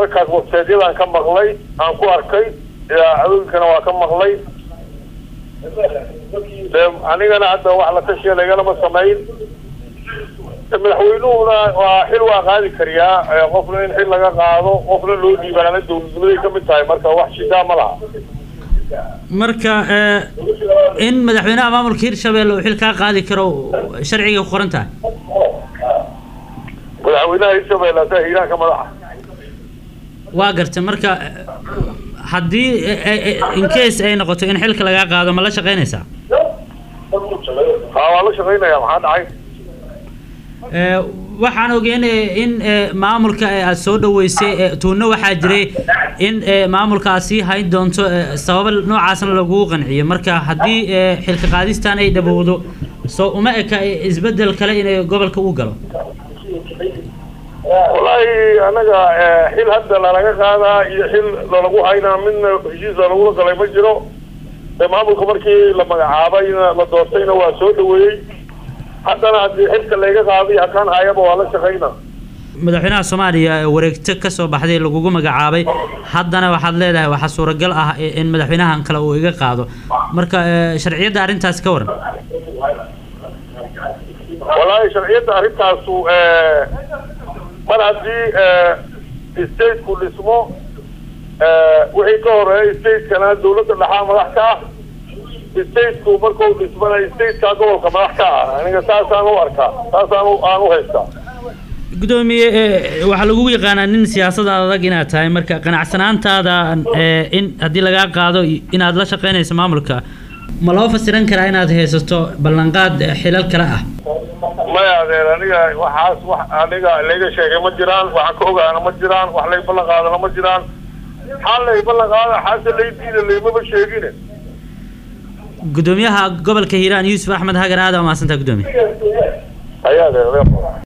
wararkaas websaydyadaan ka maqlay aan ku arkay idaacadooyinkana waa ka maqlay de anigana hadda wax la tashiya lagalama samayn madaxweynuhuna waa xil waa qaadi kariyaa qofna in xil laga qaado qofna loo dhiibaana dawladnimaday ka mid tahay marka wax shidaa ma laha marka in madaxweynaha maamulka hirshabelle uu xil kaa qaadi karo sharciga ku qoran tahay madaxweynaha hirshabelle asaa hiiraanka madaxa waa garta marka haddii incase ay noqoto in xilka lagaa qaado ma la shaqaynaysaa ha waa la shaqaynaya maxaa dhacay waxaan ogeyn in maamulka aad soo dhaweysay tuuno waxaa jiray in maamulkaasi hayn doonto sababa noocaasna lagu qanciyo marka haddii xilka qaadistan ay dhabowdo soo uma eka isbedel kale inay gobolka u galo wallaahi anaga xil hadda lalaga qaadaa iyo xil lalagu haynaa midna heshiis lalagula galay ma jiro maamulka markii la magacaabayna la doortayna waa soo dhaweeyey haddana haddii xilka layga qaaday hakaan hayaba waa la shaqayna madaxweynaha soomaaliya wareegto kasoo baxday lagugu magacaabay haddana waxaad leedahay waxaa suuragal ah in madaxweynahan kale uu iga qaado marka sharciyadda arrintaasi ka waran wallaahi sharciyadda arrintaasu mar haddii stateku dhismo wixii ka horeeya statekana dawladda dhexaa madax ka ah stateku markau dhismana stateka gobolka madax ka ah aniga saasaan u arkaa saasaan aan u haystaa gudoomiye waxaa lagugu yaqaanaa nin siyaasada adag inaad tahay marka qanacsanaantaada in haddii lagaa qaado inaad la shaqaynayso maamulka ma loo fasiran karaa inaad haysato ballanqaad xilal kale ah maya adeer aniga waxaas wax aniga layga sheegay ma jiraan waxaan ka ogaana ma jiraan wax lay ballan qaadana ma jiraan maxaa lay ballan qaada xaase lay diida laymaba sheegine gudoomiyaha gobolka hiiraan yuusuf axmed hagar aada umahadsantaa gudoomiye ayaa adeer